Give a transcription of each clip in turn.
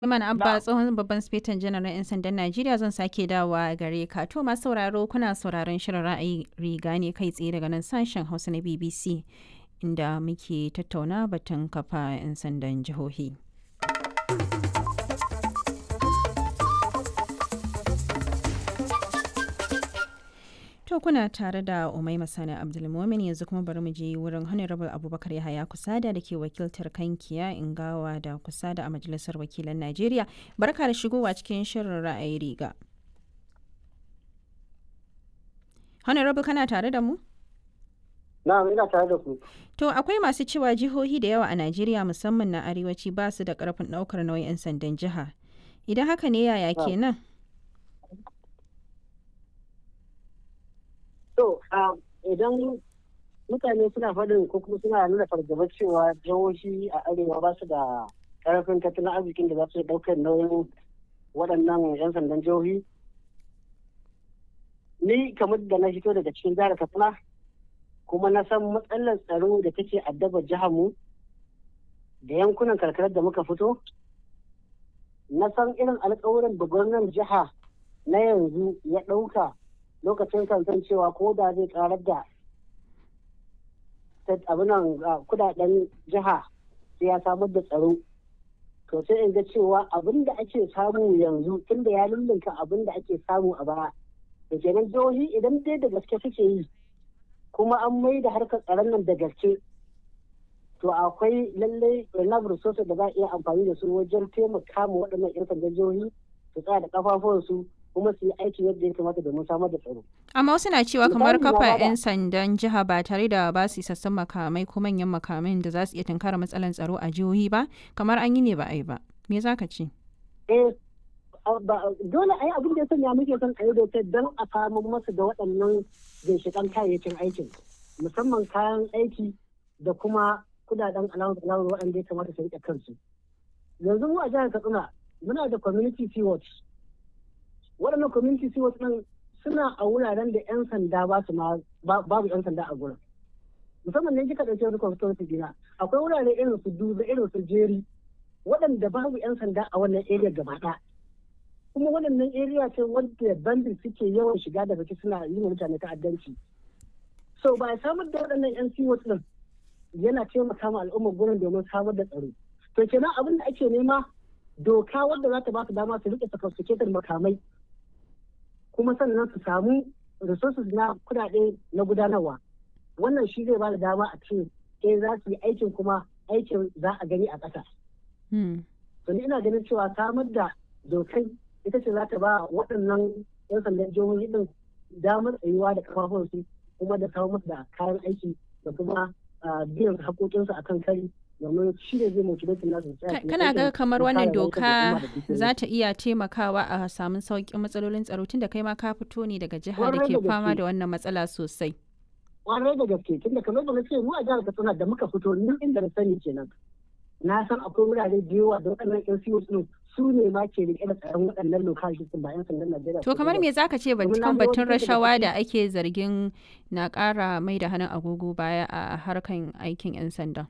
Suleiman Abba tsohon babban sifetan janar na 'yan sandan Najeriya zan sake dawowa gare ka. To masu sauraro kuna sauraron shirin ra'ayi riga ne kai tsaye daga nan sashen Hausa na BBC inda muke tattauna batun kafa 'yan sandan jihohi. To kuna tare da Umai Masani Abdulmumin yanzu kuma bari mu je wurin Honorable Abubakar Yahaya Kusada da ke wakiltar Kankiya Ingawa da Kusada a Majalisar Wakilan Najeriya. Barka da shigowa cikin shirin ra'ayi riga. Honorable kana tare da mu? Na'am ina tare da ku. To akwai masu cewa jihohi da yawa a Najeriya musamman na arewaci ba su da karfin ɗaukar nauyin 'yan sandan jiha. Idan haka ne yaya kenan? To, idan mutane suna faɗin ko kuma suna nuna fargaba cewa jihohi a arewa ba su da ƙarfin tattalin arzikin da za su ɗaukar nauyin waɗannan 'yan sandan jihohi. Ni kamar da na fito daga cikin jihar Katsina kuma na san matsalar tsaro da take addaba jihar mu da yankunan karkarar da muka fito. Na san irin alƙawuran da gwamnan jiha na yanzu ya ɗauka lokacin kansan cewa ko da zai karar da abinan kudaden jiha sai ya samar da tsaro to sai in ga cewa abin da ake samu yanzu tunda ya lullunka abin da ake samu a baya da kenan jihohi idan dai da gaske suke yi kuma an mai da harkar tsaron nan da gaske to akwai lallai enough resources da za a iya amfani da su wajen taimaka ma waɗannan 'yan sandan jihohi su tsaya da kafafuwansu kuma su yi aiki yadda ya kamata domin samar da tsaro. Amma wasu na cewa kamar kafa 'yan sandan jiha ba tare da ba su isassun makamai ko manyan makamai da za su iya tunkara matsalar tsaro a jihohi ba kamar an yi ne ba a yi ba. Me za ka ce? Eh, dole a yi abin da ya sanya muke son a yi dokar don a samu masu da waɗannan ginshiƙan kayayyakin aikin musamman kayan aiki da kuma kudaden alawar waɗanda ya kamata su riƙe kansu. Yanzu mu a jihar Katsina muna da community sea watch waɗannan community stewards ɗin suna a wuraren da 'yan sanda ba su ma babu 'yan sanda a gurin musamman ne kika ɗauke wani constituency dina akwai wurare irin su duba irin su jeri waɗanda babu 'yan sanda a wannan area gaba ɗaya kuma waɗannan area ce wadda bandit suke yawan shiga da baki suna yi mutane ta'addanci so ba samar da waɗannan 'yan stewards ɗin yana taimaka ma al'ummar gurin domin samar da tsaro to kenan abin da ake nema doka wadda za ta ba su dama su rike sophisticated makamai kuma sannan su samu resources na kudade na gudanarwa wannan shi zai ba da dama a ce eh za su yi aikin kuma aikin za a gani a ƙasa. to ni ina ganin cewa samar da dokai ita ce za ta ba waɗannan 'yan sandan jihohi din damar tsayuwa da kafafunsu kuma da kawo musu da kayan aiki da kuma biyan haƙoƙinsu akan kari domin shi ne zai motivate nasu kana ga kamar wannan doka za ta iya taimakawa a samun sauƙin matsalolin tsaro tunda kai ma ka fito ne daga jiha da ke fama da wannan matsala sosai kwarai da gaske tunda kamar da na ce mu a jihar katsina da muka fito nan inda na sani kenan na san akwai wurare da yawa da waɗannan yan siyo din su ne ma ke rike da tsaron waɗannan lokacin ba yan sandan Najeriya to kamar me zaka ce kan batun rashawa da ake zargin na ƙara mai da hannun agogo baya a harkan aikin yan sanda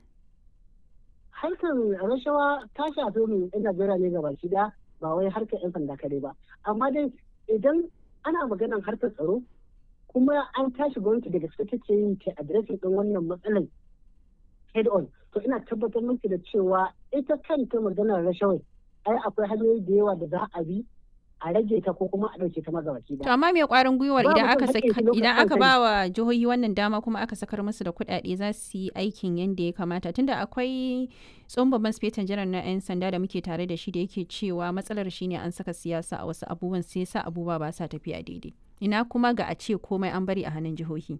harkar rashawa ta shafi mu yan Najeriya ne gaba shi da ba wai harkar yan sanda kare ba amma dai idan ana maganar harkar tsaro kuma an tashi gwamnati daga gaske take yin ta adireshin din wannan matsalar head on to ina tabbatar miki da cewa ita kanta maganar rashawai ai akwai hanyoyi da yawa da za a bi a rage ta ko kuma a ɗauke ta magabaki To amma me kwarin gwiwar idan aka idan aka ba wa jihohi wannan dama kuma aka sakar musu da kuɗaɗe za su yi aikin yadda ya kamata tunda akwai tsohon babban sifetan janar na 'yan sanda da muke tare da shi da yake cewa matsalar shine an saka siyasa a wasu abubuwan sai sa abubuwa ba sa tafiya daidai. Ina kuma ga a ce komai an bari a hannun jihohi.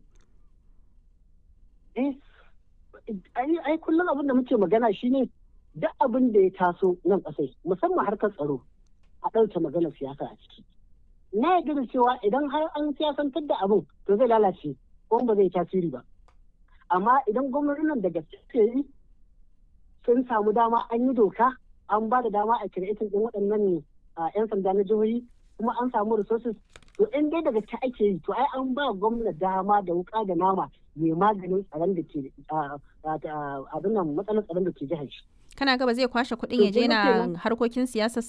Eh, ai kullum abin da muke magana shine duk abin da ya taso nan ƙasai musamman harkar tsaro a ɗauke maganar siyasa a ciki. Na yarda da cewa idan har an siyasantar da abin to zai lalace ko ba zai tasiri ba. Amma idan gwamnatin nan da gaske yi sun samu dama an yi doka an ba da dama a kiretin ɗin waɗannan 'yan sanda na jihohi kuma an samu resources to in dai daga ta ake yi to ai an ba gwamna dama da wuka da nama mai maganin tsaron da ke abin nan matsalar tsaron da ke jihar shi. kana ga ba zai kwashe kuɗin ya je na harkokin siyasar